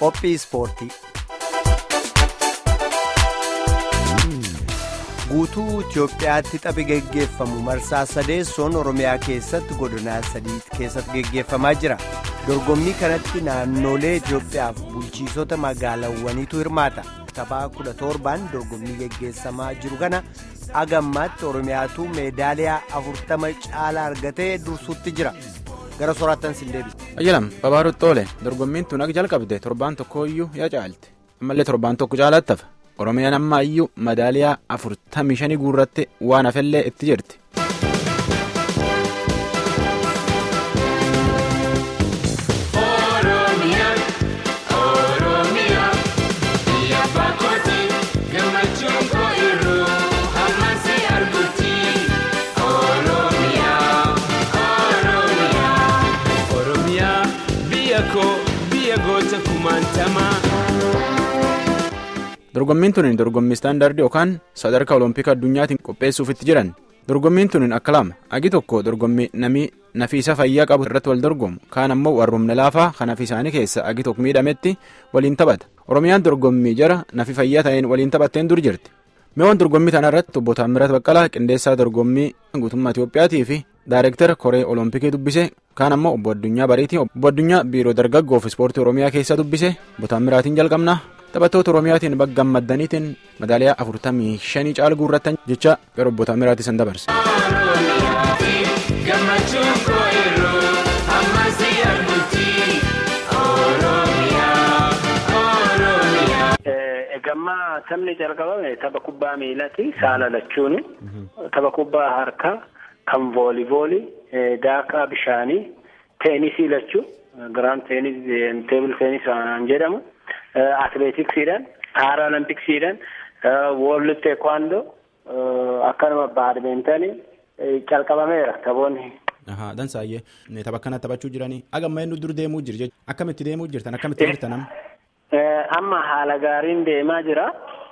Qophii ispoortii. Guutuu Itoophiyaatti taphi geggeeffamu marsaa sadeessoon Oromiyaa keessatti godinaa sadii keessatti geggeeffamaa jira. Dorgommii kanatti naannolee Itoophiyaaf bulchiisota magaalawwaniitu hirmaata. Taphaa kudha torbaan dorgommii geggeessamaa jiru kana agammaatti Oromiyaatu meedaaliyaa afurtama caalaa argatee dursuutti jira. Gara soraattan sin deebisu. Ayyalam Babaarutti Xoole dorgommiin tun akka jalqabde torbaan tokko iyyuu yaa caalte ammallee torbaan tokko caalaatti hafa Oromiyaan amma iyyuu madaaliyaa afurtamii shanii guurratti waan hafellee itti jirti. dorgommiin tuniin dorgommii istaandardii yookaan sadarkaa olompika addunyaatiin qopheessuuf itti jiran dorgommiin tuniin akka lama agi tokko dorgommii namii nafiisa fayyaa qabu irratti wal dorgomu kaan ammoo warrumna laafaa kan nafi isaanii keessa agi tokko miidhametti waliin taphata oromiyaan dorgommii jara nafi fayyaa ta'een waliin taphatteen dur jirti mi'oon dorgommii kana irratti obbo Taammirat Baqqalaa qindeessaa dorgommii guutummaa Itiyoophiyaatii fi daayireektara koree olompikii dubbise kaan ammoo obbo Addunyaa Bariitii obbo Addunyaa biiroo dargaggoof ispoortii oromiyaa keessa dubbise obbo Taammiraatiin jalqabna. taphattoota oromiyaatiin bakka gammaddaniitiin madaaliyaa afurtamii shanii caala guurrattan jecha gara obbo Taamiraatii san dabarse. Egammaa taphni jalqabame tapha kubbaa miilaati saala lachuuni tapha kubbaa harkaa kan voolivoolii daakaa bishaanii teenisii lachuu giraand teenis teebil teenis jedhamu. Atileetiksiidhaan paaralimpiksiidhaan woorld teekwaandoo akkanuma baadmintanii calqabameera taphoonni. Dansaayyee tapha kana taphachuu jiranii agamma inni dur deemuu jiru jechuudha akkamitti deemuu jirtan akkamitti jirtan amma. Amma haala gaariin deemaa jira.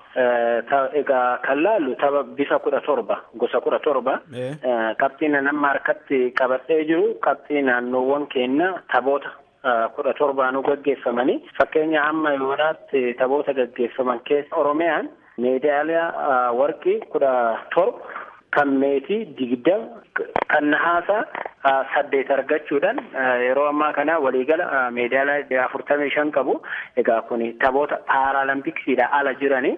Egaa kan laallu tapha bifa kudha torba gosa kudha torba. Qabxiin amma harkatti qabadhee jiru qabxii naannoowwan keenya taphoota. kudha torbaanuu gaggeeffamanii fakkeenya amma yoonaatti taphoota gaggeeffaman keessa oromiyaan meedaaliyaa warqii kudha torba kan meetii digdama kan nahaasaa saddeet argachuudhaan yeroo ammaa kana waliigala meedaaliyaa afurtamii shan qabu egaa kun taphoota paaralimpiksiidha ala jiranii.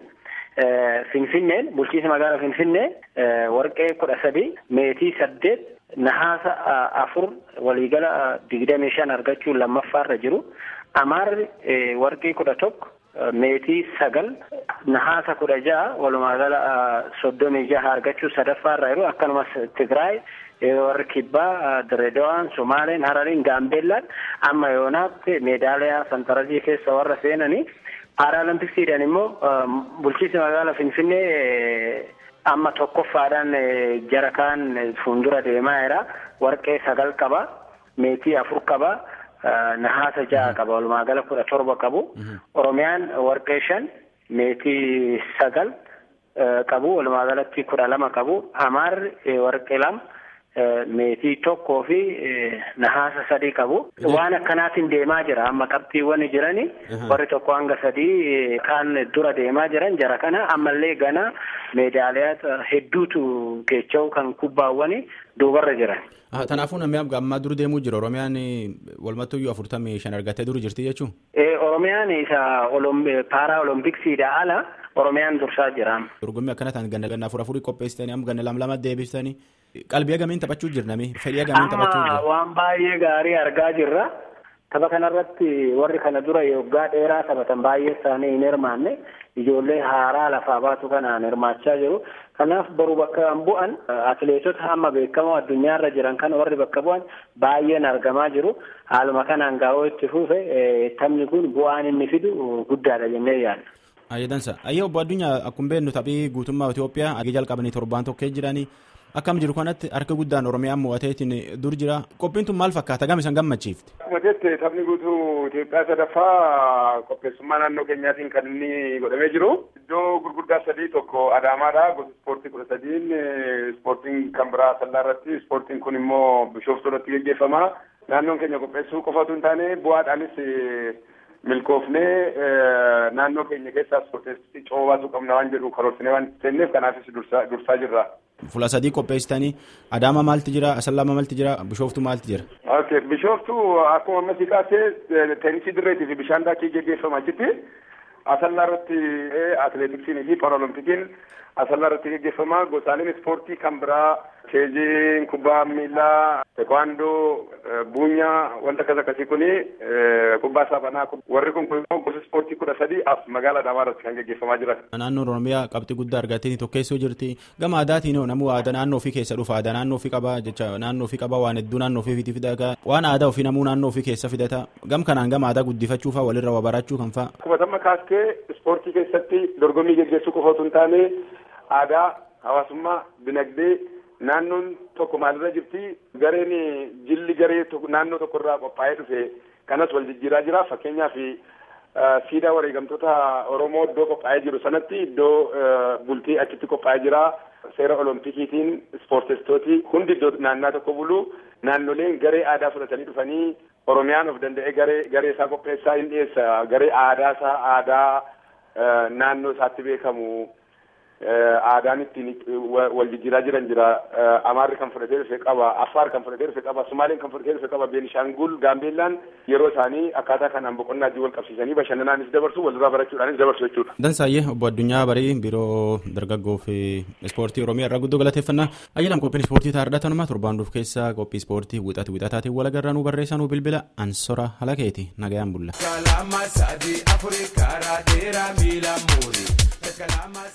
Finfinneen bulchiinsa magaalaa Finfinnee warqee kudha sadii meetii saddeet nahaasa afur waliigala digdamii shan argachuun lammaffaarra jiru amaarri warqii kudha tokko meetii sagal nahaasa kudha ja'a walumaagala soddomii jaha argachuu sadaffaarra jiru akkanumas tigraay warri kibbaa direedawaan somaaleen harariin gaambeellaan amma yoonaatti meedaaliyaa santarajii keessa warra seenanii paaralimpiksiidhaan immoo bulchiinsa magaalaa finfinnee amma tokkoffaadhaan jara kaan fuuldura deemaa jira warqee sagal qaba meetii afur qaba nahaasa ja'a qaba walumaa gala kudha torba qabu oromiyaan warqee shan meetii sagal qabu walumaa galatti kudha lama qabu amaarri warqee lama meetii tokkoo fi nahaasa sadii qabu waan akkanaatiin deemaa jira amma qabxiiwwan jirani warri tokko hanga sadii kaan dura deemaa jiran jara kana ammallee gana meedaaliyaa hedduutu keecha'u kan kubbaawwani duubarra jiran. Kanaafuu namni ammaa dur deemuu jira Oromiyaan walumattuyyuu afurtamii shan argattee dur jirti jechuun. Oromiyaan isa paara olompiksiidha ala Oromiyaan dursaa jira. Dorgommii akkana ta'an ganna ganna afur afurii qopheessitanii amma ganna lama lama deebistanii qalbii agamiin taphachuu jirnami fedhii agamiin taphachuu jira. Waan baay'ee gaarii argaa jirra. Tapha kanarratti warri kana dura waggaa dheeraa taphatan baay'ee isaanii hin hirmaanne ijoollee haaraa lafaa baatu kanaan hirmaachaa jiru. Kanaaf baruu bakka bu'an atileetota amma beekamoo addunyaarra jiran kan warri bakka bu'an baay'een argamaa jiru. Haaluma kanaan gaa'oo itti fufe taphni kun bu'aan inni fidu guddaadha jennee yaadna. Ayyadansa ayyee obbo Addunyaa akkuma beeknu taphii guutummaa Itoophiyaa agii jalqabanii torbaan tokkee jiranii akkam jiru kanatti harka guddaan Oromiyaan mo'ateetiin dur jira qophiin tun maal fakkaata gam isan gammachiifte. Akkuma taphni guutuu Itoophiyaa sadaffaa qopheessummaa naannoo keenyaatiin kan inni godhamee jiru iddoo gurguddaa sadii tokko Adaamaadha gosa ispoortii kudha sadiin ispoortiin kan biraa sallaa irratti ispoortiin kun immoo bishooftuu irratti geggeeffama naannoon keenya qopheessuu qofatu hin taane bu'aadhaanis milkoofnee naannoo keenya keessaa ispoorteessii coobaatu qabna waan jedhu karoorsinee waan seenneef kanaafis dursaa jirra. Fuula sadii qopheessitanii Adaama maalti jira Asallama maalti jira Bishooftu maalti jira. Okay Bishooftu akkuma ammasii kaasee teenisii dirreetii fi bishaan daakii geggeeffama achitti Asallaa irratti atileetiksiinii fi paaralimpikiin Asallaa irratti geggeeffama gosaaleen ispoortii kan biraa keejiin kubbaa miilaa tekwaandoo buunyaa wanta akkas akkasii kuni kubbaa saaphanaa warri kun immoo gosa ispoortii kudha sadii as magaalaa Adaamaa irratti kan geggeeffamaa jiran. Naannoon Oromiyaa qabxii guddaa argattee tokkeessoo jirti. Gama aadaatiin namuu aadaa naannoo ofii keessa dhufa. Aadaa naannoo ofii qabaa jecha naannoo ofii qabaa waan hedduu naannoo ofii fidata. Waan aadaa ofii namuu naannoo ofii keessa fidata. Gam kanaan gama aadaa guddifachuu fa'aa walirra waa barachuu kan fa'aa. Kubatama kaastee ispoortii keessatti dorgommii geggeessuu qofa otoo hin taane aadaa hawaasummaa dinagdee naannoon tokko maalirra jirti gareen jilli garee naannoo tokko irraa qophaa'ee dhufe kanas wal jijjiiraa jira fakkeenyaaf siidaa wareegamtoota oromoo iddoo qophaa'ee jiru sanatti iddoo bultii achitti qophaa'ee jira seera olompikiitiin ispoortestooti hundi iddoo naannaa tokko bulu naannoleen garee aadaa fudhatanii dhufanii oromiyaan of danda'ee garee garee isaa qopheessaa hin dhiyeessa garee aadaa isaa aadaa naannoo isaatti beekamu. aadaan ittiin wal jijjiiraa jiran jira amaarri kan fudhatee dhufe qaba affaar kan fudhatee dhufe qaba sumaaleen kan fudhatee dhufe qaba beenishaangul gaambeellaan yeroo isaanii akkaataa kanaan boqonnaa wal qabsiisanii bashannanaanis dabarsu walirraa barachuudhaanis dabarsu jechuudha. Dansaayyee obbo Addunyaa Barii biiroo dargaggoo fi ispoortii Oromiyaa irraa guddoo galateeffannaa ayyalam qophiin ispoortii taa'aadha tanuma torbaan dhuuf keessa qophii ispoortii wixatu wixataatiin wal agarraa nu barreessaa nu bilbila ansora halakeeti nagayaan bulla.